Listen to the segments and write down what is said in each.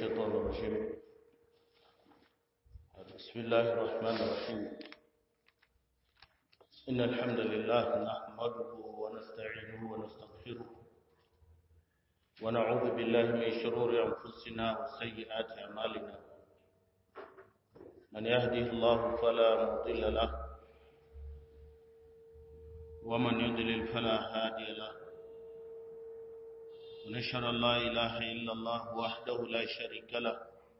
الشيطان الرجيم بسم الله الرحمن الرحيم إن الحمد لله نحمده ونستعينه ونستغفره ونعوذ بالله من شرور أنفسنا وسيئات أعمالنا من يهده الله فلا مضل له ومن يضلل فلا هادي له ونشهد أن لا إله إلا الله وحده لا شريك له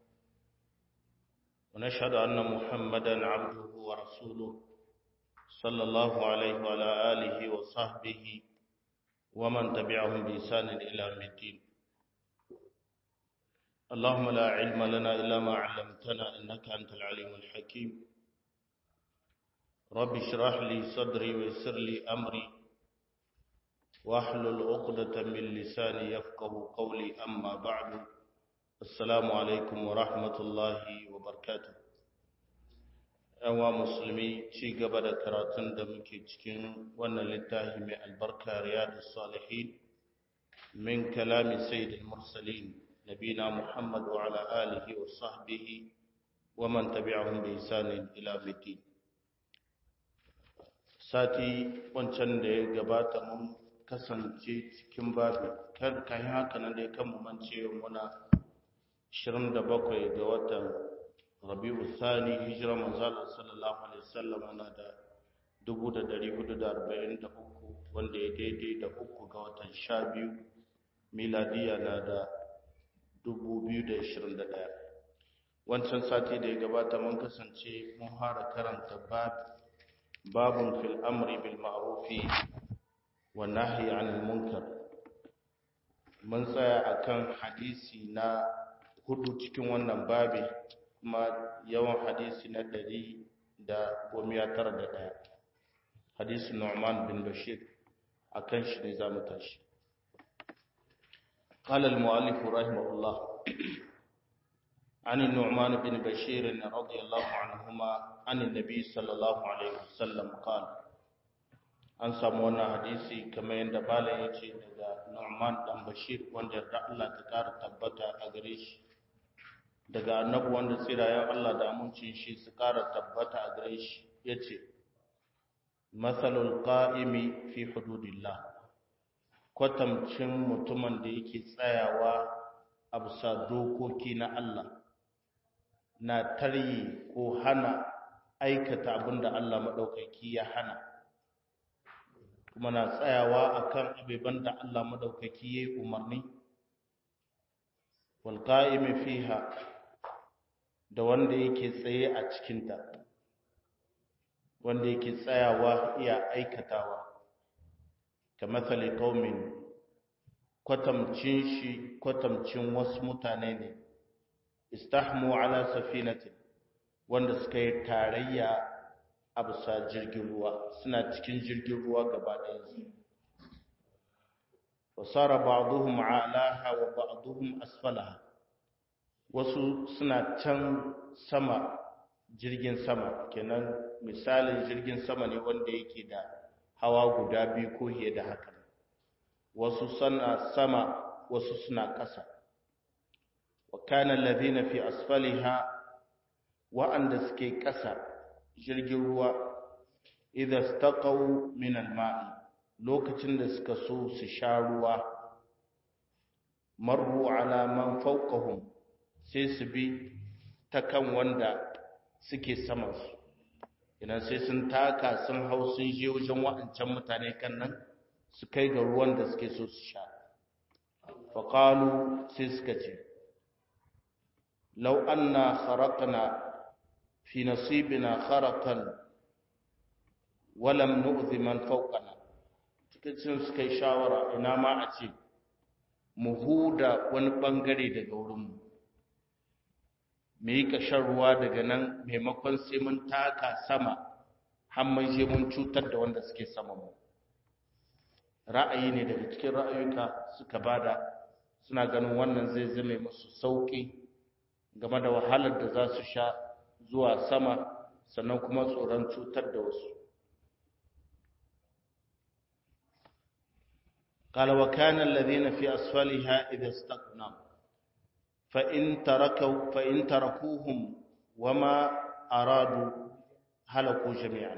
ونشهد أن محمدا عبده ورسوله صلى الله عليه وعلى آله وصحبه ومن تبعهم بإحسان إلى يوم الدين اللهم لا علم لنا إلا ما علمتنا إنك أنت العليم الحكيم رب اشرح لي صدري ويسر لي أمري واحلل عقدة من لساني يفقه قولي أما بعد السلام عليكم ورحمة الله وبركاته yawa musulmi ci gaba da karatun da muke cikin wannan littafi mai albarka riyadu salihin min kalami sayyidil mursalin nabina muhammad wa ala alihi wa sahbihi wa man tabi'ahum bi ihsanin ila middin sati wancan da ya gabata mun kasance cikin babu kan kayan haka nan dai kan mance muna 27 ga watan Rabi'u Thani hijira manzala sallallahu alaihi wasallam na da 1443 wanda ya daidai da uku ga watan 12 miladiya na da 2021 wancan sati da ya gabata mun kasance mun fara karanta babun fil amri bil ma'rufi والنهي عن المنكر mun tsaya akan hadisi na hudu cikin wannan babi kuma yawan hadisi na ɗari da gomiya tara da ɗaya hadisi Nu'man bin Bashir akan shi ne za mu tashi قال المؤلف رحمه الله عن النعمان بن بشير رضي الله عنهما عن النبي صلى الله عليه وسلم قال an samu wannan hadisi kamar yadda malam ya ce daga Nu'man dan Bashir wanda da Allah ta kara tabbata a gare shi daga annabi wanda tsirayen Allah da amincin shi su kara tabbata a gare shi yace masalul qa'imi fi hududillah kwatamcin mutumin da yake tsayawa a bisa dokoki na Allah na taryi ko hana aikata abinda Allah maɗaukaki ya hana kuma na tsayawa akan abubuwan da Allah madaukaki yayi umarni wal qa'imi fiha da wanda yake tsaye a cikin ta wanda yake tsayawa iya aikatawa kamathali qaumin kwatamcin shi kwatamcin wasu mutane ne istahmu ala safinatin wanda suka yi tarayya a bisa jirgin ruwa suna cikin jirgin ruwa gaba ɗayansu wasara ba'duhum alaha wa ba'duhum asfalaha wasu suna can sama jirgin sama kenan misalin jirgin sama ne wanda yake da hawa guda biyu ko fiye da haka wasu suna sama wasu suna ƙasa wa kana alladhina fi asfaliha wa'anda suke ƙasa jirgin ruwa idan staqaw min al-ma'i lokacin da suka so su sha ruwa marru ala man fawqahum sai su bi ta kan wanda suke saman su idan sai sun taka sun hau sun je wajen waɗancan mutane kan nan su kai ga ruwan da suke so su sha faƙalu sai suka ce lau anna kharaqna في نصيبنا خرقا ولم نؤذي من فوقنا cikin suka yi shawara ina ma a ce mu huda wani bangare daga wurinmu mu yi kashin ruwa daga nan maimakon sai mun taka sama har mun je mun cutar da wanda suke sama mu ra'ayi ne daga cikin ra'ayuka suka bada suna ganin wannan zai zame musu sauƙi game da wahalar da za su sha zuwa sama sannan kuma tsoron cutar da wasu قال وكان الذين في أسفلها إذا استقنا fa in tarakau fa in tarakuhum wama aradu halaku jami'an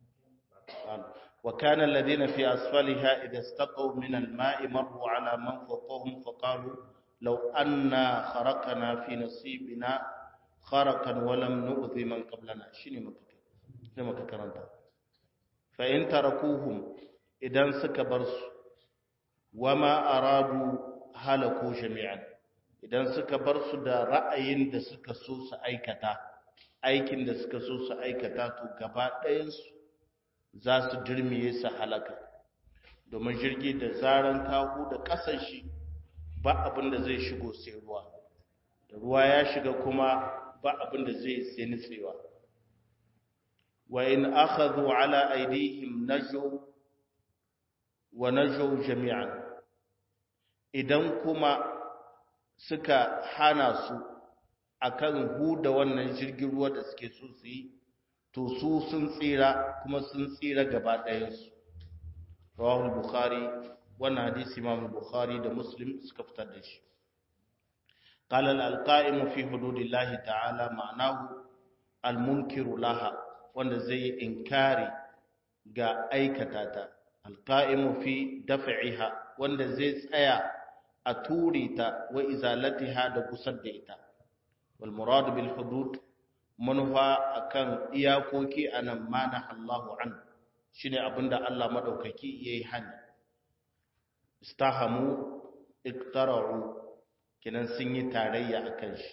وكان الذين في أسفلها إذا استقوا من الماء مروا على من فوقهم فقالوا لو أنا خرقنا في نصيبنا خرقا ولم نؤذي من قبلنا شنو مكة كرنتا فإن تركوهم إذا سكبرس وما أرادوا هلكوا جميعا idan suka bar su da ra'ayin da suka so su aikata aikin da suka so su aikata to gaba ɗayansu za su dirmiye su halaka domin jirgi da zaran kahu da ƙasar shi ba abin da zai shigo sai ruwa da ruwa ya shiga kuma ba abin da zai sai nutsewa wa in akhadhu ala aydihim najaw wa najaw jami'an idan kuma suka hana su akan huda wannan jirgin ruwa da suke so su yi to su sun tsira kuma sun tsira gaba ɗayansu rawahul bukhari wannan hadisi imam bukhari da muslim suka fitar da shi qala al-alqa'im fi hududillahi ta'ala ma'anahu al-munkiru laha wanda zai inkari ga aikata ta alqa'im fi daf'iha wanda zai tsaya a ture ta wa izalatiha da kusar da ita wal murad bil hudud manufa akan iyakoki anan mana Allahu an shine abinda Allah madaukaki yayi hani istahamu iktara'u kinan sun yi tarayya akan shi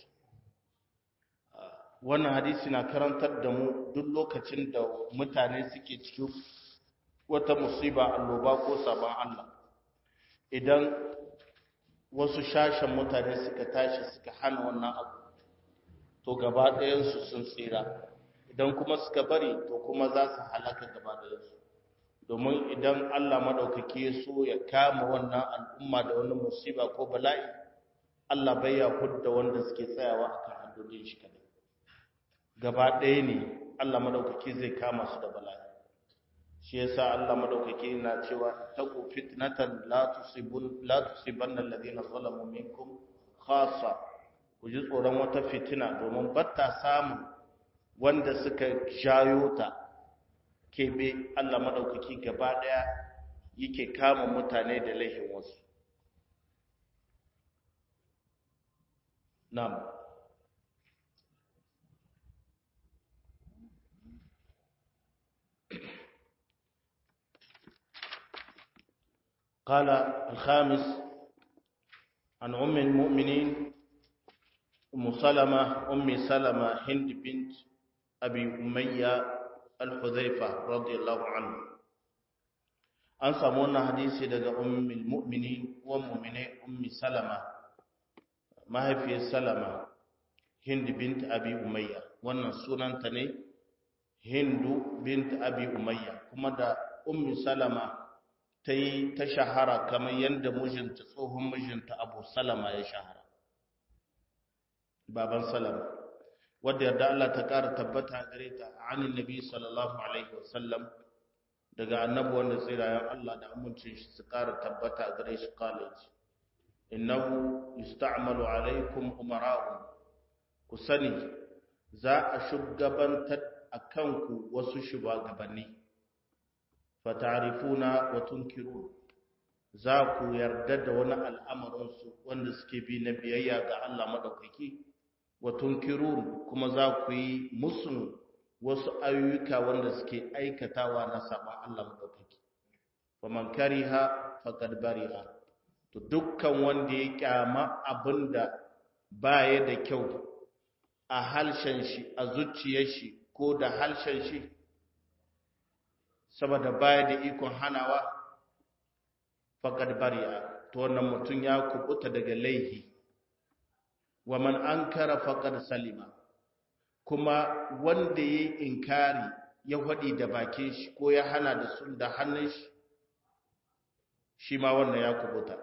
wannan hadisi na karantar da mu duk lokacin da mutane suke cikin wata musiba alloba ko sabon Allah idan wasu shashen mutane suka tashi suka hana wannan abu to gaba ɗayansu sun tsira idan kuma suka bari to kuma za su halaka gaba ɗayansu domin idan Allah maɗaukaki ya so ya kama wannan al'umma da wani musiba ko bala'i Allah bai ya hudda wanda suke tsayawa a kan haddodin shi kadai gaba ɗaya ne Allah maɗaukaki zai kama su da bala'i shi yasa Allah maɗaukaki na cewa taqu fitnatan la tusibun la tusibanna alladhina zalamu minkum khassa ku ji tsoron wata fitina domin batta samun wanda suka jayo ta kebe Allah maɗaukaki gaba ɗaya yake kama mutane da laihin wasu Nam. قال الخامس عن أم المؤمنين أم سلمة أم سلمة هند بنت أبي أمية الحذيفة رضي الله عنه an samu wannan hadisi daga ummul mu'minin wa mu'mine ummi salama mahaifiyar salama hind bint abi umayya wannan sunanta ne hindu bint abi umayya kuma da ummi salama ta yi ta shahara kamar yadda mijinta tsohon mijinta abu salama ya shahara baban salama wadda yarda Allah ta ƙara tabbata gare ta anin nabi sallallahu alaihi wasallam daga annabi wanda tsirayen Allah da amincin shi su ƙara tabbata gare shi college innahu yusta'malu alaikum umara'un ku sani za a shugabantar a kanku wasu shugabanni fatarifuna wa tunkirun za ku yarda da wani al'amarinsu wanda suke bi na biyayya ga Allah maɗaukaki wa tunkirun kuma za ku yi musun wasu ayyuka wanda suke aikatawa na saban Allah maɗaukaki wa man kariha faqad bariha to dukkan wanda ya kyama abinda baya da kyau a halshen shi a zuciyar shi ko da halshen shi saboda baya da ikon hanawa faqad bari'a to wannan mutum ya kubuta daga laihi wa man ankara faqad salima kuma wanda yayi inkari ya hadi da bakin shi ko ya hana da sun da hannun shi shi ma wannan ya kubuta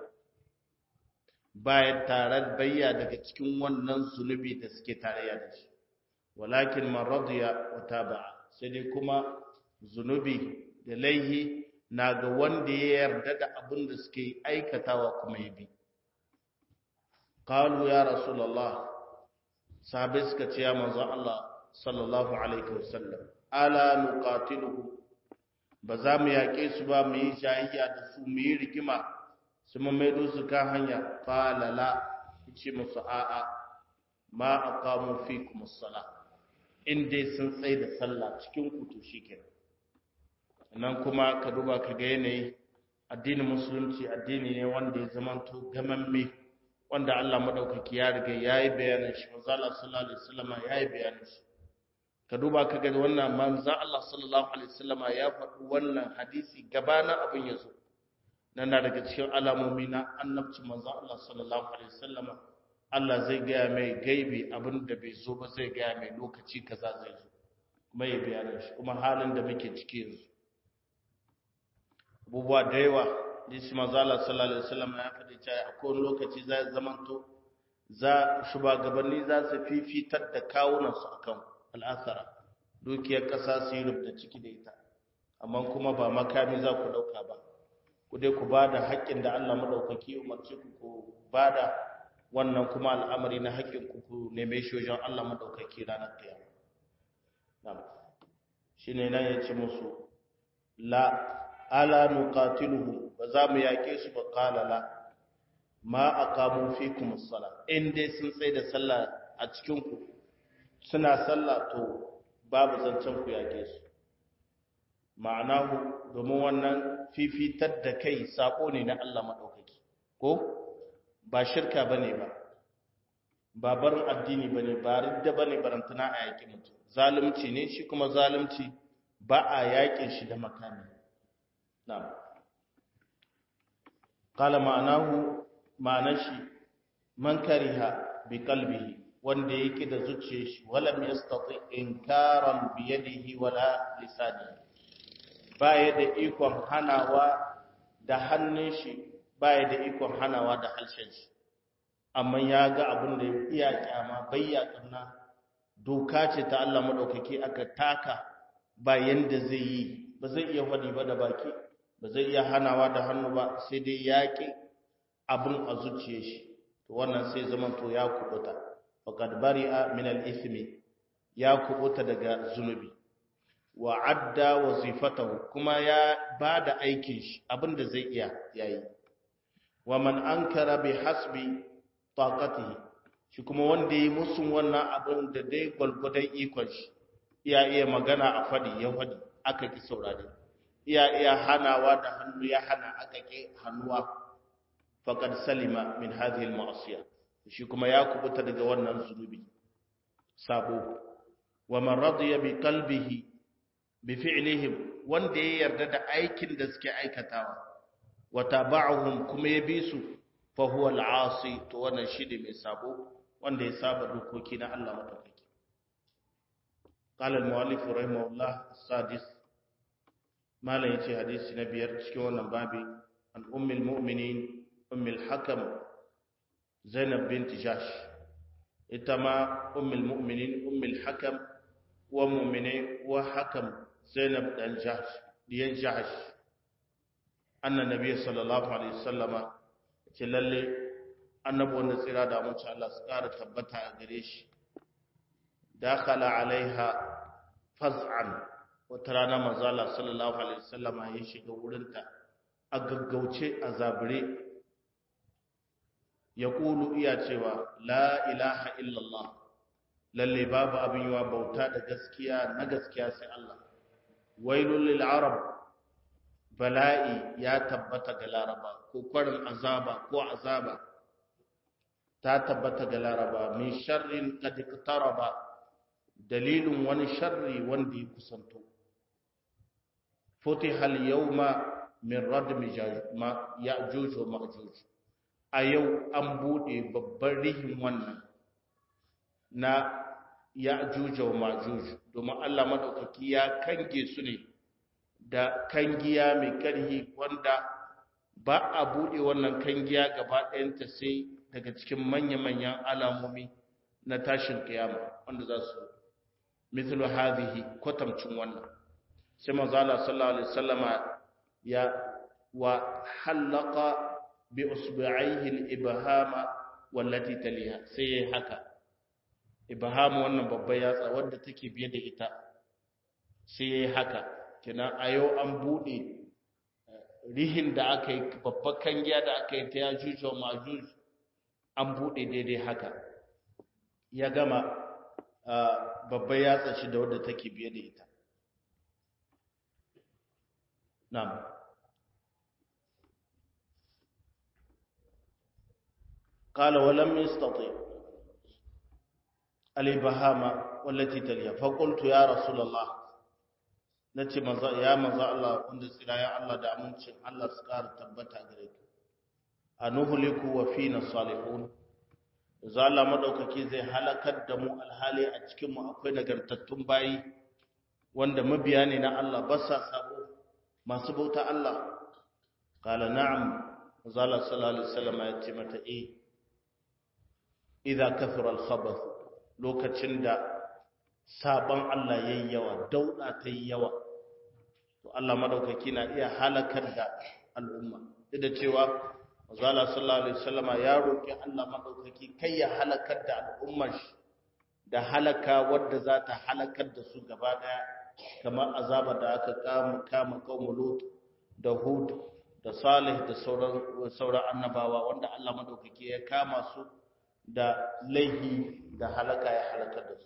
baya tare bayya daga cikin wannan zunubi da suke tarayya da shi walakin man radiya wa taba'a sai dai kuma zunubi da laihi na ga wanda ya yarda da abin da suke aikatawa kuma ya bi qalu ya rasulullah sahabbai suka ce ya manzo Allah sallallahu alaihi wasallam ala nuqatiluhu ba za mu yaƙe su ba mu yi jayayya da su mu yi rigima su mu maido su kan hanya qala la ce musu a'a ma aqamu fikum as-salah in dai sun tsaye da sallah cikin ku to shikenan nan kuma ka duba ka ga yanayi addinin musulunci addini ne wanda ya zamanto gamamme wanda Allah madaukaki ya riga yayi bayanin shi manzo Allah sallallahu alaihi wasallam yayi bayanin shi ka duba ka ga wannan manzo Allah sallallahu alaihi wasallam ya faɗi wannan hadisi gabanin abin yazo nan na daga cikin alamomi na annabci manzo Allah sallallahu alaihi wasallam Allah zai gaya mai gaibi abin da bai zo ba zai gaya mai lokaci kaza zai zo kuma ya bayanin shi kuma halin da muke ciki yanzu abubuwa da yawa disi mazala sallallahu alaihi wasallam ya faɗi cewa a kowane lokaci za ya zamanto za shugabanni za su fifitar da kawunansu akan al'asara dukiyar ƙasa su yi rubda ciki da ita amma kuma ba makami za ku ɗauka ba ku dai ku ba da haƙƙin da Allah maɗaukaki umarci ku ku ba da wannan kuma al'amari na haƙƙin ku ku neme shi wajen Allah maɗaukaki ranar kiyama shi ne nan ya ce musu la ala nuqatiluhum ba za mu yake su ba qala la ma aqamu fikum as-sala in dai sun tsaya da sallah a cikin ku suna sallah to babu zancen ku yake su ma'anahu domin wannan fifitar da kai sako ne na Allah madaukaki ko ba shirka bane ba ba barin addini bane ba ridda bane barantana a yaki mutum zalunci ne shi kuma zalunci ba a yakin shi da makami نعم قال معناه معنى شي من كره بقلبه wanda yake da zuciyar shi walam yastati inkaran bi yadihi wala lisanihi baya da ikon hanawa da hannun shi baya da ikon hanawa da harshen shi amma ya ga abin da iya kyama bayya kanna doka ce ta Allah madaukake aka taka ba yanda zai yi ba zai iya faɗi ba da baki ba zai iya hanawa da hannu ba sai dai yaƙi abin a zuciya shi to wannan sai zaman to ya kubuta faqad bari'a min al-ithmi ya kubuta daga zunubi wa adda wazifatahu kuma ya bada aikin shi abin da zai iya yayi wa man ankara bi hasbi taqatihi shi kuma wanda yi musun wannan abin da dai gwalgwadon ikon shi iya iya magana a fadi ya fadi aka ki saurare iya iya hanawa da hannu ya hana aka ki hannuwa faqad salima min hadhihi al-ma'siyah shi kuma ya kubuta daga wannan zunubi sabo wa man radiya bi qalbihi bi fi'lihim wanda ya yarda da aikin da suke aikatawa wa taba'uhum kuma ya bi su fa huwa al-asi to wannan shi ne mai sabo wanda ya saba dokoki na Allah madaukaki قال المؤلف رحمه الله السادس ما لا يجي حديث نبيار cikin wannan babi an ummul mu'minin ummul hakam zainab bint jash ita ma ummul mu'minin ummul hakam wa mu'mini wa hakam zainab dan jash diyan jash anna nabiy sallallahu alaihi wasallama ce lalle annabi wanda tsira da mun Allah su kara tabbata a gare shi dakhala alaiha faz'an wata rana manzala sallallahu alaihi wasallama ya shiga wurinta a gaggauce a zabire ya kulu iya cewa la ilaha illallah lalle babu abin yawa bauta da gaskiya na gaskiya sai Allah wailul lil arab bala'i ya tabbata ga laraba ko kwarin azaba ko azaba ta tabbata ga laraba min sharrin qad iqtaraba dalilin wani sharri wanda ya kusanto futiha al-yawma min radmi ya'juj wa ma'juj a yau an bude babban rihin wannan na ya'juj wa ma'juj domin Allah madaukaki ya kange su ne da kangiya mai karhi wanda ba a bude wannan kangiya gaba ɗayanta sai daga cikin manya-manyan alamomi na tashin kiyama wanda za su mithlu hadhihi kwatamcin wannan sai manzo Allah sallallahu alaihi wasallama ya wa halaqa bi usbi'aihi al-ibhama wallati taliha sai yayi haka ibham wannan babbar yatsa wadda take biye da ita sai yayi haka kina ayo an bude rihin da aka yi babbar kangiya da aka yi ta yajuj wa majuj an bude daidai haka ya gama babbar yatsa shi da wadda take biye da ita na'am قال ولم يستطيع الإبهام والتي تليها فقلت يا رسول الله nace manzo ya manzo Allah wanda tsira ya Allah da amincin Allah su ƙara tabbata gare ka anuhliku wa fina salihun za Allah madaukaki zai halakar da mu alhali a cikin mu akwai nagartattun bayi wanda mabiya ne na Allah ba sa sabo masu bauta Allah qala na'am manzo Allah sallallahu alaihi wasallam ya ce mata eh idza kathura al-khabath lokacin da sabon Allah yayi yawa dauda ta yi yawa to Allah madaukaki na iya halakar da al'umma duk da cewa Mazala sallallahu alaihi wasallama ya roki Allah madaukaki kai ya halakar da al'ummar shi da halaka wadda za ta halakar da su gaba daya kamar azaba da aka kama kama qaumul lut da hud da salih da sauran sauran annabawa wanda Allah madaukaki ya kama su da laihi da halaka ya halakar da su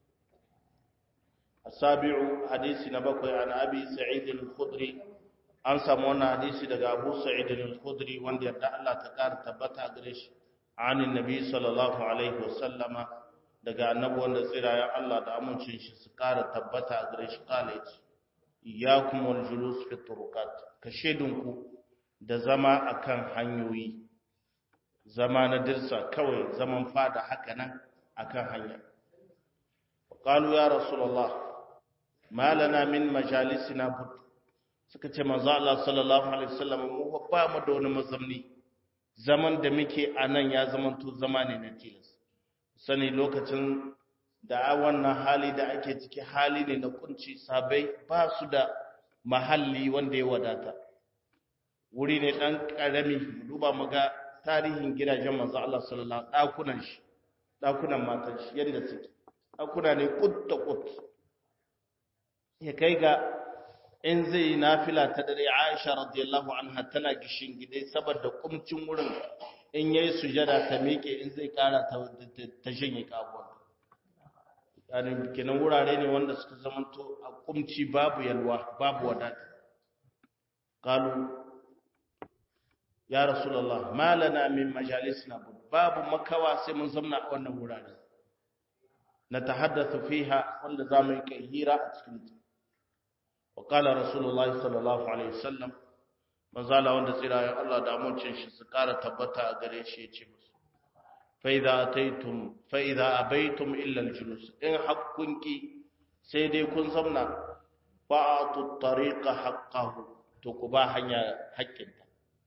asabi'u hadisi na bakwai an abi sa'id al-khudri an samu wannan hadisi daga abu sa'id al-khudri wanda yadda Allah ta kara tabbata gare shi anin nabi sallallahu alaihi wasallama daga annabi wanda tsirayen Allah da amincin shi su kara tabbata gare shi kala yace iyyakum wal julus fi turuqat ka shedunku da zama akan hanyoyi zama na dirsa kawai zaman fada haka nan akan hanya qalu ya rasulullah ma lana min majalisina bud suka ce manzo Allah sallallahu alaihi wasallam mu ba mu da wani mazamni zaman da muke a nan ya zamanto zama ne na tilas sani lokacin da wannan hali da ake ciki hali ne na kunci sabai ba su da mahalli wanda ya wadata wuri ne dan karami duba mu ga tarihin gidajen manzo Allah sallallahu alaihi dakunan shi dakunan matan shi yadda suke dakuna ne kut da kut ya kai ga in zai yi nafila ta dare Aisha radiyallahu anha tana gishin gide saboda kumcin wurin in yayi sujada ta miƙe in zai kara ta ta shanye kabuwa yani kenan wurare ne wanda suka zamanto a kumci babu yalwa babu wadata qalu ya rasulullah ma lana min majalisina babu makawa sai mun zamna a wannan wurare na tahaddathu fiha wanda zamu yi kai hira a cikin ta وقال رسول الله صلى الله عليه وسلم manzala wanda tsira ya Allah da amincin shi su ƙara tabbata a gare shi ya ce musu fa idza ataytum fa idza abaytum illa al-julus in haqqunki sai dai kun zamna fa atu tariqa haqqahu to ku ba hanya haƙƙinta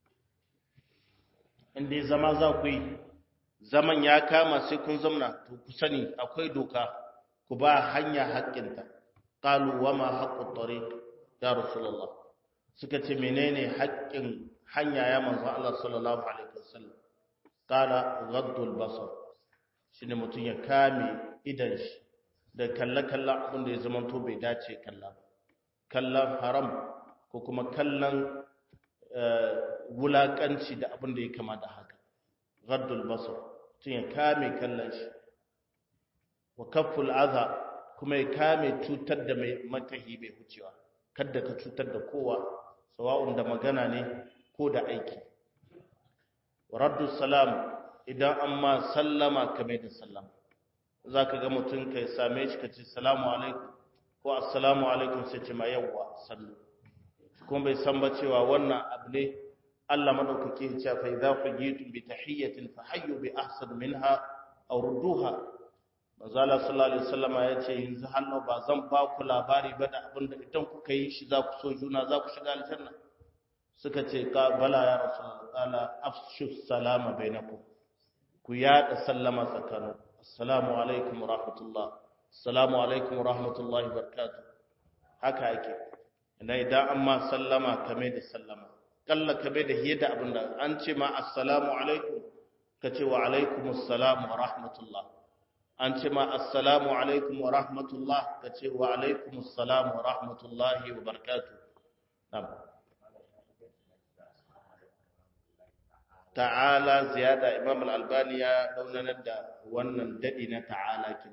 in dai zama za ku yi zaman ya kama sai kun zamna to ku sani akwai doka ku ba hanya haƙƙinta qalu wama haqqut tariq ya rasulullah suka ce menene haƙƙin hanya ya manzo Allah sallallahu alaihi wasallam qala ghaddul basar shine mutun ya kame idan shi da kalla kalla abin da ya zama to bai dace kalla kallon haram ko kuma kallon wulakanci da abin da ya kama da haka ghaddul basar mutun ya kame kallon shi wa kafful adha kuma ya kame cutar da mai makahi bai hucewa kada ka cutar da kowa sawa'un da magana ne ko da aiki raddu salam idan an ma sallama ka mai da sallama za ka ga mutum ka same shi ka ce salamu alaikum ko assalamu alaikum sai ce ma yawwa sallu kuma bai san ba cewa wannan abu ne Allah madaukake ya ce fa idza fajitum bi tahiyyatin fa hayyu bi ahsan minha aw rudduha manzala sallallahu alaihi wasallam ya ce yanzu hannu ba zan ba ku labari ba da abin da idan kuka yi shi za ku so juna za ku shiga aljanna suka ce ka bala ya rasulullah qala afshu salama bainakum ku yada sallama tsakanin assalamu alaikum wa rahmatullah assalamu alaikum wa rahmatullahi wa barakatuh haka yake idan idan an ma sallama kame da sallama kalla kame da hiyada abin da an ce ma assalamu alaikum ka ce wa alaikumus salam wa rahmatullah an ce ma assalamu alaikum wa rahmatullah ka ce wa alaikumus salam wa rahmatullahi wa barakatuh ta'ala ziyada imam al-albani ya daunanar da wannan dadi na ta'ala kin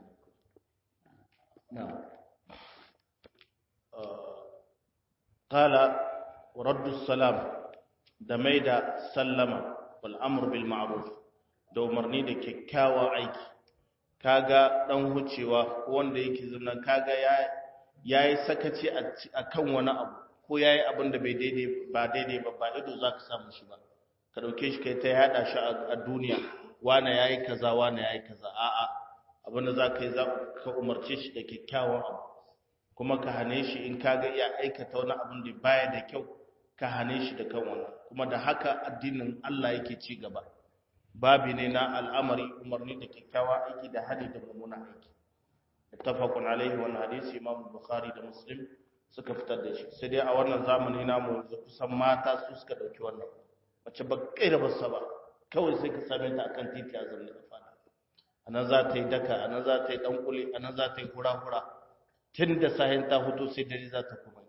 qala raddu salam da maida sallama wal amr bil ma'ruf da umarni da kyakkyawan aiki kaga dan hucewa wanda yake zuna kaga ya yayi sakaci akan wani abu ko yayi abin da bai daidai ba daidai ba ba ido zaka samu shi ba ka dauke shi kai ta yada shi a duniya wane yayi kaza wane yayi kaza a'a abin da zaka yi za ka umarce shi da kyakkyawan abu kuma ka hane shi in kaga iya aikata wani abin da baya da kyau ka hane shi da kan wannan kuma da haka addinin Allah yake ci gaba babi ne na al'amari umarni da kyakkyawa aiki da hali da mummuna aiki ittafaqun alaihi wannan hadisi Imam Bukhari da Muslim suka fitar da shi sai dai a wannan zamani namu yanzu kusan mata su suka dauki wannan mace ba kai da basa ba kawai sai ka same ta akan titi a zanne da fada anan za ta yi daka anan za ta yi dan kuli anan za ta yi hura-hura tun da sahin ta hutu sai dare za ta kuma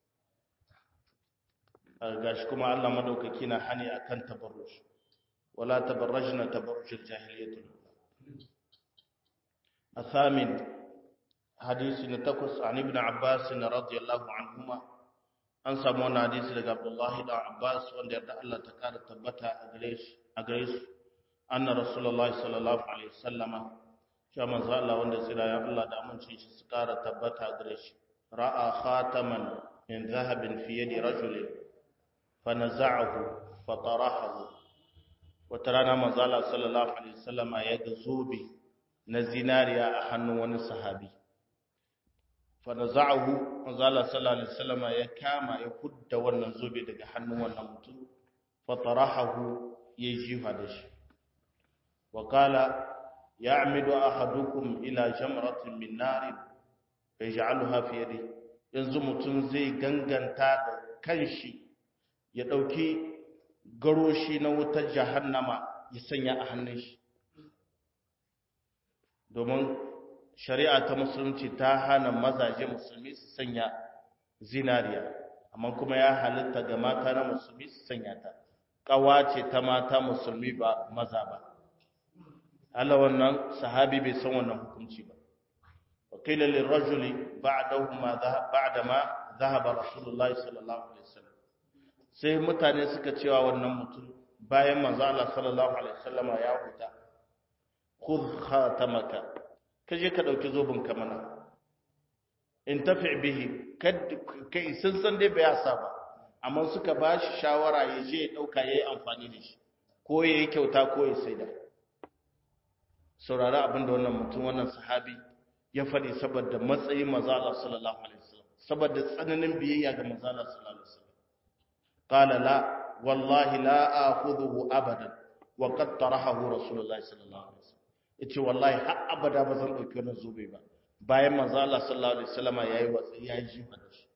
gashi kuma Allah madaukaki na hani akan tabarruj wala tabarrajna tabarrujul jahiliyyah الثامن حديث نتقص عن ابن عباس رضي الله عنهما an samu wani hadisi daga Abdullahi da Abbas wanda yarda Allah ta kara tabbata a gare su anna Rasulullahi sallallahu alaihi wasallama cewa manzo Allah wanda tsira ya Allah da amince shi su kara tabbata a gare shi ra'a khataman min dhahabin fi yadi rajulin fa naza'ahu fa tarahahu wata rana manzo Allah sallallahu alaihi wasallama ya ga zobe na zinariya a hannun wani sahabi fanaza'ahu manzala sallallahu alaihi wasallam ya kama ya hudda wannan zobe daga hannun wannan mutum fatarahu ya jifa da shi wa qala ya'midu ahadukum ila jamratin min nar yaj'aluha fi yadi yanzu mutum zai ganganta da kanshi ya dauki garoshi na wutar jahannama ya sanya a hannun shi domin shari'a ta musulunci ta hana mazaje musulmi su sanya zinariya amma kuma ya halitta ga mata na musulmi su sanya ta kawa ce ta mata musulmi ba maza ba Allah wannan sahabi bai san wannan hukunci ba wakila lirrajuli ba'dahu ma ba'da ma dhahaba rasulullahi sallallahu alaihi wasallam sai mutane suka cewa wannan mutum bayan manzo Allah sallallahu alaihi wasallama ya huta khudh khatamaka kaje ka dauki zobin ka mana in tafi bihi kai sun san dai bai sa ba amma suka bashi shawara ya je ya dauka yayi amfani da shi ko yayi kyauta ko ya saida saurara abinda wannan mutum wannan sahabi ya faɗi saboda matsayin manzo Allah sallallahu alaihi wasallam saboda tsananin biyayya ga manzo Allah sallallahu alaihi wasallam qala la wallahi la akhudhuhu abadan wa qad tarahahu rasulullahi sallallahu alaihi wasallam yace wallahi har abada ba zan dauki wannan zobe ba bayan manzo Allah sallallahu alaihi wasallam yayi watsi yayi jifa da shi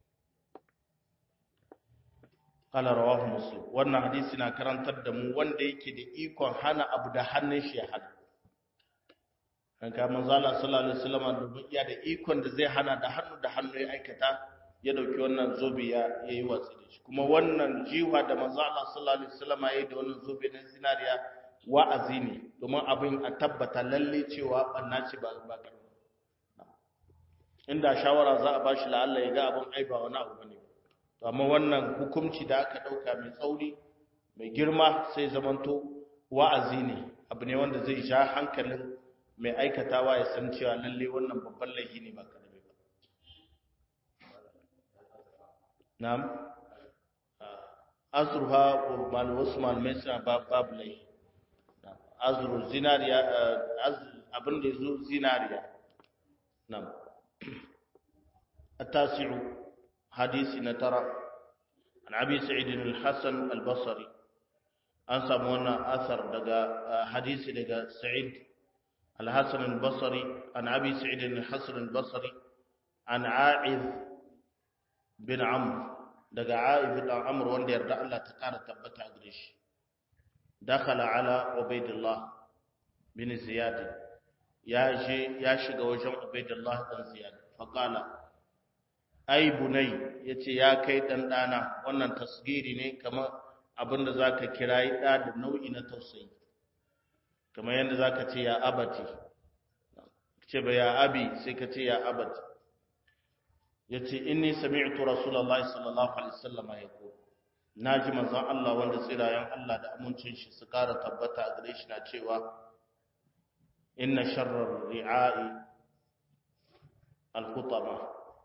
qala rawahu muslim wannan hadisi na karantar da mu wanda yake da ikon hana abu da hannun shi ya hana kan ka manzo Allah sallallahu alaihi wasallam domin iya da ikon da zai hana da hannu da hannu ya aikata ya dauki wannan zobe ya yayi watsi da shi kuma wannan jiwa da manzo Allah sallallahu alaihi wasallam yayi da wannan zobe na zinariya wa'azi ne domin abin a tabbata lalle cewa banna ce ba ba karba inda shawara za a bashi la'alla ya ga abin ai ba wani abu bane to amma wannan hukunci da aka dauka mai tsauri mai girma sai zamanto wa'azi ne abu ne wanda zai sha hankalin mai aikatawa ya san cewa lalle wannan babban laifi ne ba karbe ba na'am azruha mal wasu malamai suna babu laifi azru zinariya abin da zo zinariya na'am التاسع حديث نترى عن أبي سعيد الحسن البصري أنسى مونا أثر دقا حديث دقا سعيد الحسن البصري عن أبي سعيد الحسن البصري عن عائذ بن عمرو دقا عائذ بن عمرو وندي يرد الله تقار تبتا أدريش dakhala ala ubaidillah bin ziyad ya je ya shiga wajen ubaidillah dan ziyad faqala ai bunai yace ya kai dan dana wannan tasgiri ne kamar abinda zaka kirayi da da nau'i na tausayi kamar yanda zaka ce ya abati ce ba ya abi sai ka ce ya abati yace inni sami'tu rasulullahi sallallahu alaihi wasallam yaqul naji manzon Allah wanda tsirayen Allah da amincin shi su kara tabbata a gare shi na cewa inna sharrar ri'a'i al-khutama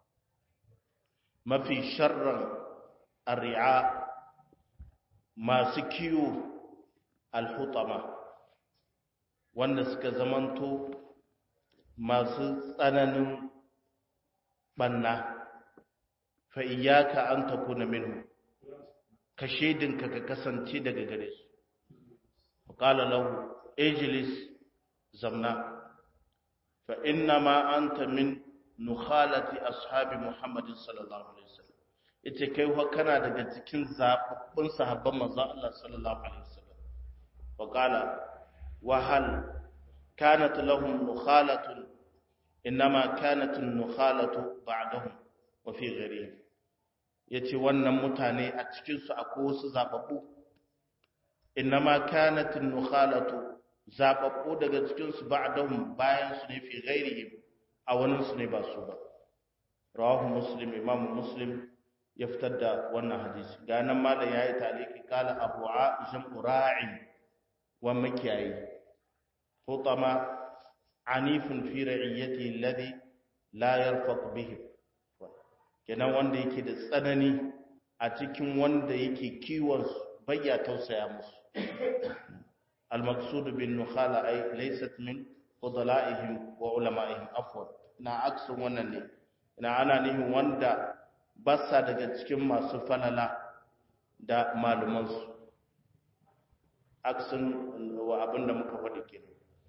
mafi sharran ar-ri'a masu kiwo al-khutama wanda suka zamanto masu tsananin banna fa iyyaka an takuna minhu ka shedinka ka kasance daga gare su qala lahu ijlis zamna fa inna ma anta min nukhalati ashabi muhammadin sallallahu alaihi wasallam yace kai wa kana daga cikin zababbun sahabban manzon Allah sallallahu alaihi wasallam wa qala wa hal kanat lahum nukhalatun inma kanat an-nukhalatu ba'dahum wa fi ghayrihim yace wannan mutane a cikin su akwai wasu zababbu inma kanat an-nukhalatu zababbu daga cikin su ba'dahum bayan su ne fi ghayrihim a wani su ne ba su ba rawahu muslim imam muslim ya fitar da wannan hadisi ga nan malam yayi taliki kala abu aisha ra'i wa makiyayi hutama anifun fi ra'iyati alladhi la yarfaq bihi kenan wanda yake da tsanani a cikin wanda yake kiwon bayya tausaya musu al-maqsud bin nukhala ay laysat min fudala'ihim wa ulama'ihim afwan na aksun wannan ne ina ana nihin wanda basa daga cikin masu falala da malumansu aksun wa abinda muka faɗi kenan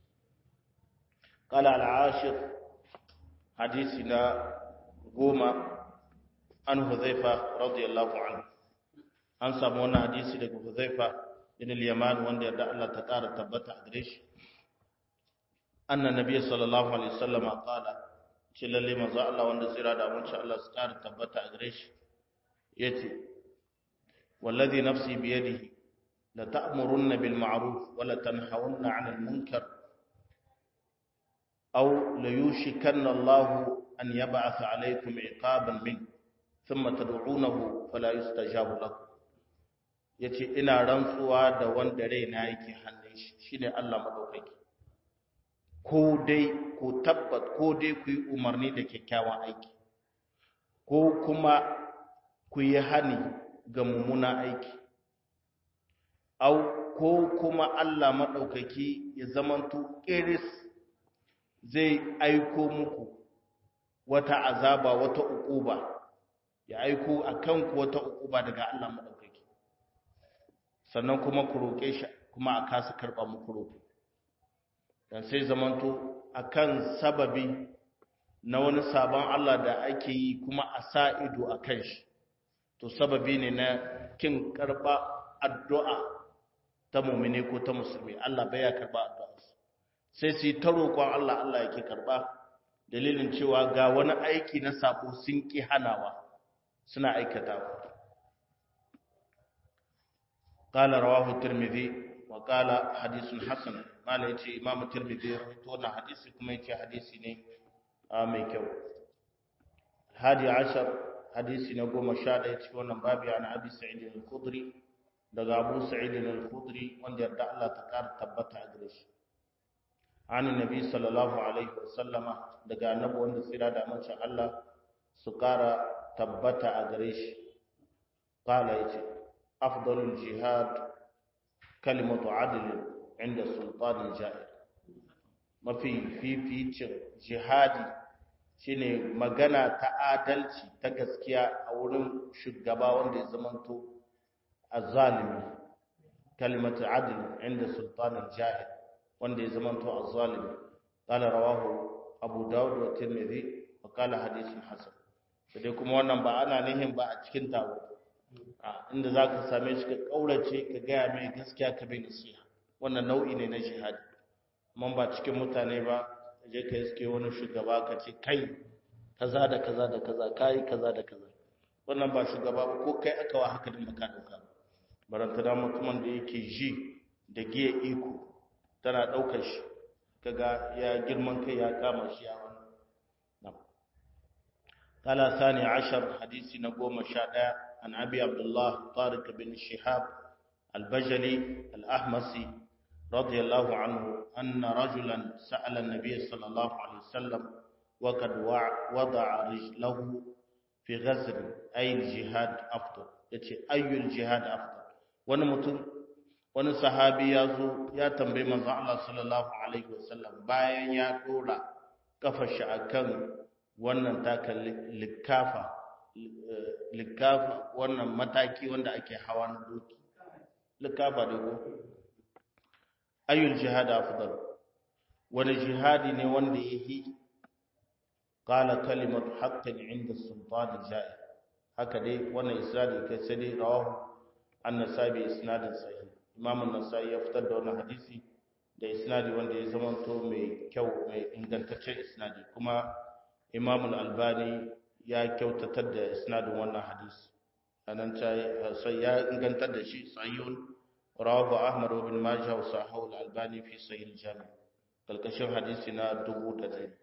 قال العاشر حديثنا قوما عن حذيفة رضي الله عنه an samu wannan hadisi daga Huzaifa bin al-Yaman wanda yarda Allah ta ƙara tabbata a gare shi anna nabiyyi sallallahu alaihi wasallam qala ce lalle manzo Allah wanda tsira da mun Allah su ƙara tabbata a gare shi yace wallazi nafsi bi yadihi la ta'murunna bil ma'ruf wa la tanhawunna 'anil munkar aw la yushikanna Allah an yab'atha 'alaykum 'iqaban min thumma tad'unahu fala yustajabu lakum yace ina rantsuwa da wanda raina yake hannun shi shine Allah madaukaki ko dai ko tabbat ko dai ku yi umarni da kyakkyawan aiki ko kuma ku yi hani ga mummuna aiki au ko kuma Allah maɗaukaki ya zamanto ƙiris zai aiko muku wata azaba wata uquba ya aiko a kanku wata uquba daga Allah maɗaukaki sannan kuma ku roƙe shi kuma a kasa karɓa muku roƙo dan sai zamanto akan sababi na wani sabon Allah da ake yi kuma a sa ido a kan shi to sababi ne na kin karba addu'a ta mumine ko ta musulmi Allah bai ya karba addu'a sai su yi ta roƙon Allah Allah yake karba dalilin cewa ga wani aiki na sabo sun ki hanawa suna aikatawa قال رواه الترمذي وقال حديث حسن mala ya ce imamu tirmidhi ya rawaito wannan hadisi kuma ya ce hadisi ne mai kyau hadi ashar hadisi na goma sha ɗaya cikin wannan babi an abi sa'id al-khudri daga abu sa'id al-khudri wanda yarda Allah ta ƙara tabbata a gare shi an nabi sallallahu alaihi wa sallama daga annabi wanda tsira da amincin Allah su ƙara tabbata a gare shi qala yace afdalul jihad kalimatu adlin inda sultanin ja'ir mafi fificin jihadi shine magana ta adalci ta gaskiya a wurin shugaba wanda ya zamanto azzalimi kalimatu adl inda sultanin ja'ir wanda ya zamanto azzalimi qala rawahu abu dawud wa tirmidhi wa qala hadithun hasan sai kuma wannan ba ana nihin ba a cikin taro inda za ka same shi ka ƙaurace ka gaya mai gaskiya ka bai nasiha wannan nau'i ne na jihadi amma ba cikin mutane ba je ka iske wani shugaba ka ce kai kaza da kaza da kaza kai kaza da kaza wannan ba shugaba ba ko kai aka wa haka din baka dauka baranta da mutumin da yake ji da giya iko tana daukar shi kaga ya girman kai ya kama shi ya wannan قال ثاني عشر حديث نقوم شاء عن أبي عبد الله طارق بن شهاب البجلي الأحمسي رضي الله عنه أن رجلا سأل النبي صلى الله عليه وسلم وقد وضع رجله في غزر أي الجهاد أفضل يتي أي الجهاد أفضل ونمتن wani sahabi ya zo ya tambayi manzo Allah sallallahu alaihi wasallam bayan ya dora kafar shi akan wannan taka likafa likafa wannan mataki wanda ake hawa na doki likafa da ko ayyul jihad afdal wani jihadi ne wanda yahi qala kalimatu haqqin inda sultan ja'i haka dai wannan isnadi kai sai dai rawahu an-nasabi isnadin sahih imam an-nasai ya fitar da wannan hadisi da isnadi wanda ya zama to mai kyau mai ingantaccen isnadi kuma imam al-albani ya kyautatar da isnadin wannan hadisi anan sai ya ingantar da shi sahihun rawahu ahmad ibn majah wa sahahu al-albani fi sahih al-jami kalkashin hadisi na dubu da dai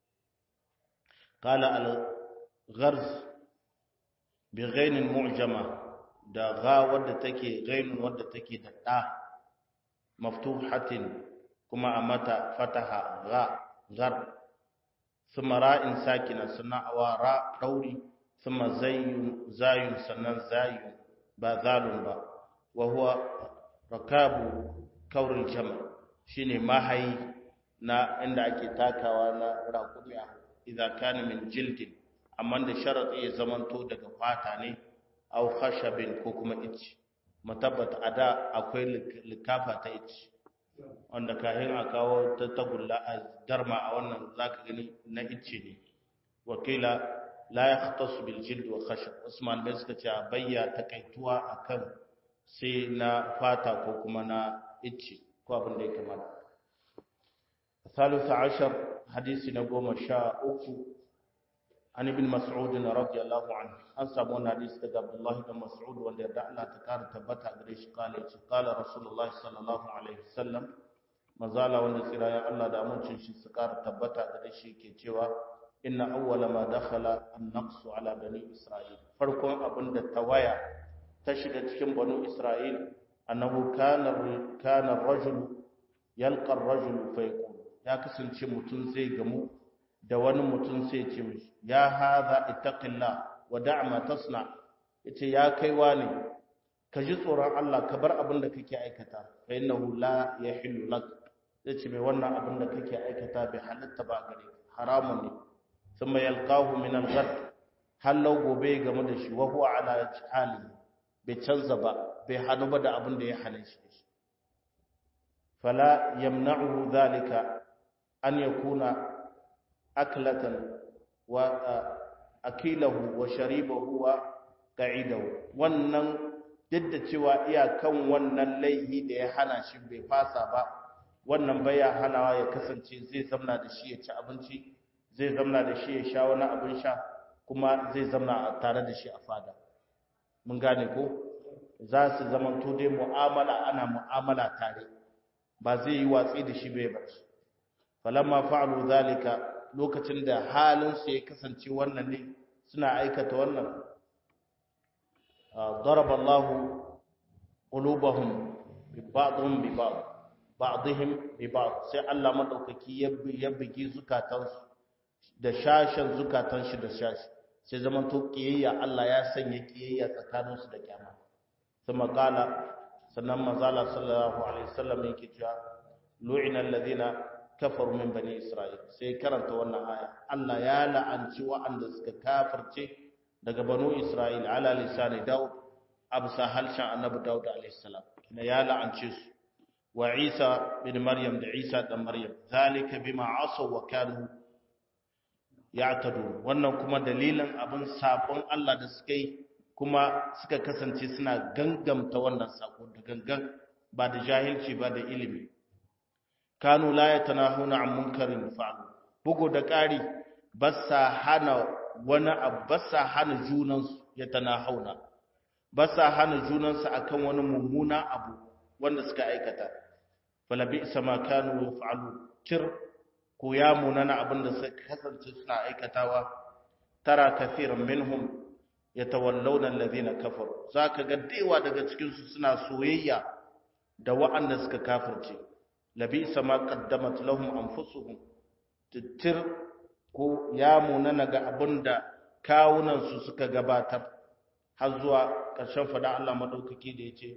qala al-gharz bi ghain mu'jama da gha wadda take ghain wadda take da da maftuhatin kuma a mata fataha gha ghar ثم راء ساكنة سنة راء دوري ثم زي زاي سنة زاي باذال با وهو ركاب كور الجمل شيني ماهي na inda ake takawa na raƙumiya idza kana min jildin amma da sharadi ya zamanto daga fata ne aw khashabin ko kuma ici matabbata ada akwai likafa ta ici wanda kahin a kawo ta tagulla a darma a wannan zaka gani na icce ne wakila la yahtasu bil jild wa khashab usman bai suka ce bayya takaituwa akan sai na fata ko kuma na icce ko abin da ya kamata ثالث عشر حديث نقوم شاء أكو عن ابن مسعود رضي الله عنه أنسى من حديث عبد الله بن مسعود وأن يدع الله تكار تبتع قريش قال قال رسول الله صلى الله عليه وسلم مزالا وأن سرايا الله دا منشن شي سكار تبتع قريش كي تيوا إن أول ما دخل النقص على بني إسرائيل فرقون أبن التوايا تشد تشم بنو إسرائيل أنه كان كان الرجل يلقى الرجل فيقول ya kasance mutum zai gamu da wani mutum sai ce mishi ya haza ittaqillah wa da'ma tasna yace ya kaiwa ne ka ji tsoron Allah ka bar abin da kake aikata fa innahu la yahillu lak yace mai wannan abin da kake aikata bai halatta ba gare haramun ne thumma yalqahu min al-ghad hallau gobe gamu da shi wa huwa ala hali bai canza ba bai hanu ba da abin da ya hane shi fala yamna'uhu dhalika an yakuna aklatan wa akilahu wa sharibahu wa qa'idahu wannan duk da cewa iyakan wannan laihi da ya hana shi bai fasa ba wannan baya hanawa ya kasance zai zamna da shi ya ci abinci zai zamna da shi ya sha wani abin sha kuma zai zamna tare da shi a fada mun gane ko za su zama to dai mu'amala ana mu'amala tare ba zai yi watsi da shi bai bar shi falamma fa'alu zalika lokacin da halin su ya kasance wannan ne suna aikata wannan daraba Allah qulubahum bi ba'dhum bi ba'd ba'dihim bi ba'd sai Allah madaukaki ya bugi zukatansu da shashin zukatan shi da shashi sai zaman to kiyayya Allah ya sanya kiyayya tsakaninsu da kyama kuma kala sannan manzala sallallahu alaihi wasallam yake cewa lu'ina alladhina kafaru min bani isra'il sai karanta wannan aya Allah ya la'anci wa'anda suka kafirce daga banu isra'il ala lisani daud absa halshan annabi daud alaihi salam kina ya la'ance su wa isa bin maryam da isa dan maryam zalika bima asaw wa kanu ya'tadun wannan kuma dalilin abin sabon Allah da suka yi kuma suka kasance suna gangamta wannan sako da gangan ba da jahilci ba da ilimi kanu la yatanahuna an munkarin fa'alu bugu da ƙari ba sa hana wani abu ba sa hana junansu yatanahuna ba sa hana junansu akan wani mummuna abu wanda suka aikata falabi sama kanu yaf'alu kir ko ya munana abin da suka kasance suna aikatawa tara kathiran minhum yatawallawna alladhina kafaru zaka ga dewa daga cikin su suna soyayya da wa'anda suka kafirce labi sama qaddamat lahum anfusuhum titir ko ya munana ga abinda kawunan su suka gabatar har zuwa ƙarshen fada Allah madaukaki da yace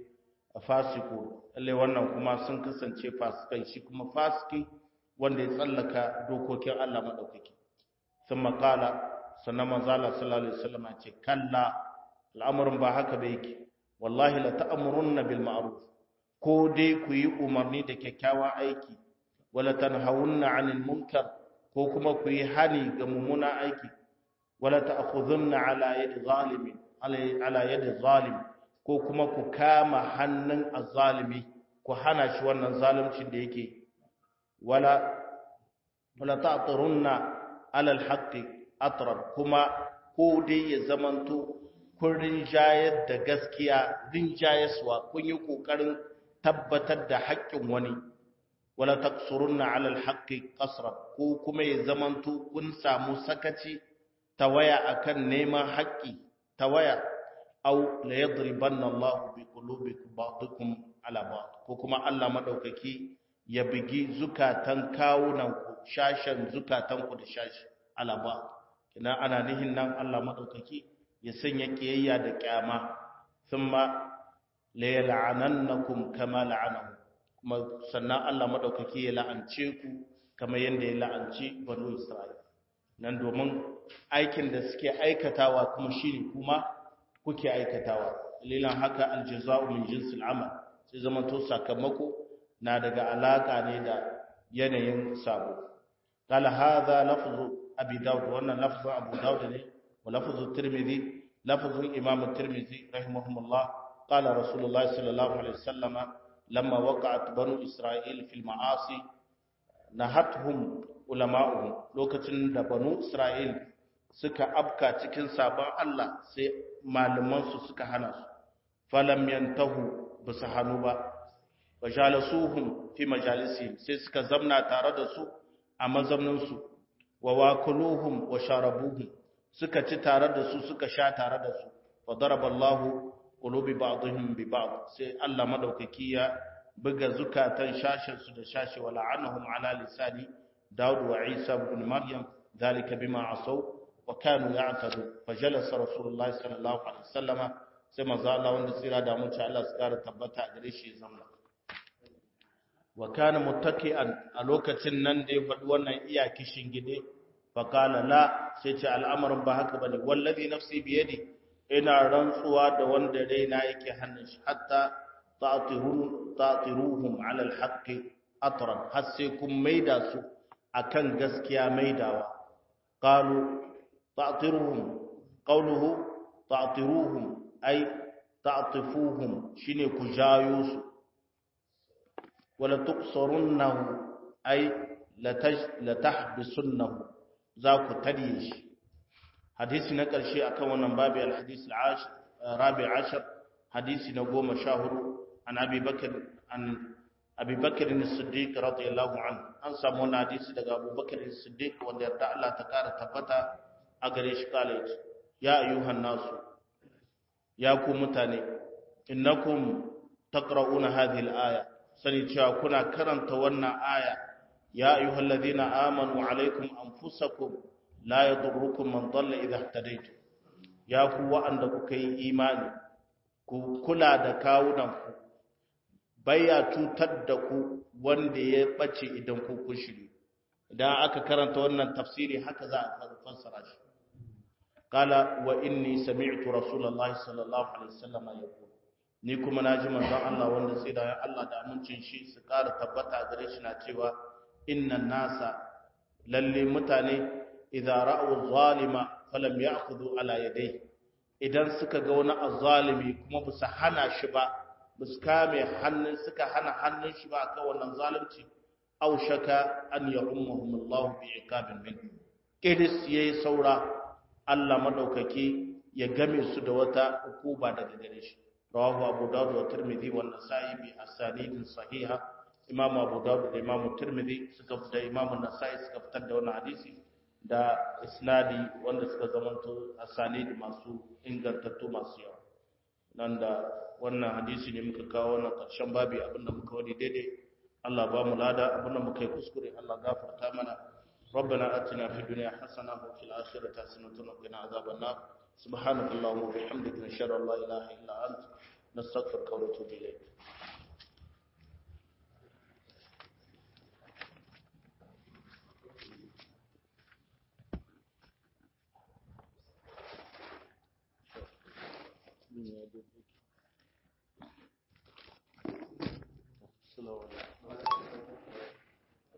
fasiku lalle wannan kuma sun kasance fasikai shi kuma fasiki wanda ya tsallaka dokokin Allah madaukaki thumma qala sannan manzala sallallahu alaihi wasallam ce kalla al'amarin ba haka ba yake wallahi la ta'murunna bil ma'ruf ko dai ku yi umarni da kyakkyawan aiki wala tanhawunna 'anil munkar ko kuma ku yi hani ga mummuna aiki wala ta'khudhunna 'ala yadi zalimin ala yadi zalim ko kuma ku kama hannun azzalimi ku hana shi wannan zaluncin da yake wala wala ta'tirunna 'ala al-haqqi atrar kuma ko dai ya zamanto kun rinjayar da gaskiya rinjayaswa kun yi kokarin tabbatar da haƙƙin wani wala taqsurunna ala alhaqqi qasra ko kuma ya zamanto kun samu sakaci tawaya akan neman haƙƙi tawaya aw la yadribanna Allah bi qulubikum ba'dukum ala ba'd ko kuma Allah madaukaki ya bigi zukatan kawunan ku shashan zukatan ku da shashi ala ba'd ina ana nihin nan Allah madaukaki ya sanya kiyayya da kyama thumma la yal'anannakum kama la'anahu kuma sannan Allah madaukaki ya la'ance ku kamar yanda ya la'anci banu Isra'il nan domin aikin da suke aikatawa kuma shine kuma kuke aikatawa lilan haka aljaza'u min jinsil amal sai zaman to sakamako na daga alaka ne da yanayin sabo qala hadha lafzu abi daud wannan lafzu abu daud ne wa lafzu tirmidhi lafzu imam tirmidhi rahimahumullah qala rasulullah sallallahu alaihi wasallam lamma waqa'at banu isra'il fil ma'asi nahatuhum ulama'uhum lokacin da banu isra'il suka afka cikin sabon Allah sai malamansu suka hana su falam yantahu basu hanu ba wajalasuhum fi majalisihim sai suka zamna tare da su a mazamnin su wa wakuluhum wa sharabuhum suka ci tare da su suka sha tare da su fa daraballahu qulubi ba'dihim bi ba'd sai Allah madaukaki ya buga zukatan shashin su da shashi wa la'anahum ala lisani Dawud wa Isa ibn Maryam ذلك بما عصوا وكانوا يعتدون فجلس رسول الله صلى الله عليه وسلم sai manzo Allah wanda tsira da mun Allah su kara tabbata a gare shi zamna wa kana muttaki'an a lokacin nan da ya faɗi wannan iya kishin gide fa qala la sai ce al'amarin ba haka bane wallazi nafsi bi yadi ina rantsuwa da wanda raina yake hannun shi hatta ta'tirun ta'tiruhum 'ala al-haqqi atran har sai kun maida su akan gaskiya maidawa qalu ta'tiruhum qawluhu ta'tiruhum ay ta'tifuhum shine ku jayo su wala tuqsarunnahu ay la tahbisunnahu za ku tariye shi hadisi na ƙarshe akan wannan babu al-hadisi al-rabi ashar hadisi na goma sha hudu an abi bakr an abi bakr as-siddiq radiyallahu anhu an samu wannan hadisi daga abu bakr as-siddiq wanda yarda Allah ta kara tabbata a gare shi kale ya ayyuhan nasu ya ku mutane innakum taqra'una hadhihi al-aya sani cewa kuna karanta wannan aya ya ayyuhal ladhina amanu alaykum anfusakum la yadurrukum man dalla idha ihtadaytum ya ku wa'anda kuka yi imani ku kula da kawunan ku baya cutar da ku wanda ya bace idan ku kun shiri idan aka karanta wannan tafsiri haka za a fassara shi qala wa inni sami'tu rasulullahi sallallahu alaihi wasallam yaqul ni kuma naji manzon Allah wanda sai da Allah da amincin shi su ƙara tabbata gare shi na cewa innan nasa lalle mutane idza ra'u zalima falam ya'khudhu ala yadayhi idan suka ga wani azzalimi kuma ba su hana shi ba ba su kame hannun suka hana hannun shi ba a kan wannan zalunci au shaka an ya ummahum Allah bi iqabin min kidis yayi saura Allah madaukaki ya game su da wata hukuma daga gare shi rawahu abu dawud wa tirmidhi wa nasa'i bi asanidin sahiha imam abu dawud da imam tirmidhi suka da imam nasa'i suka fitar da wannan hadisi da isnadi wanda suka zamanto asanid masu ingantattu masu yawa nan da wannan hadisi ne muka kawo wannan karshen babi abinda muka wani daidai Allah ba mu lada abinda muka yi kuskure Allah gafarta mana ربنا آتنا في الدنيا حسنة وفي الآخرة حسنة وقنا عذاب النار سبحانك اللهم وبحمدك نشهد أن لا إله إلا أنت نستغفرك ونتوب إليك Yeah, I did.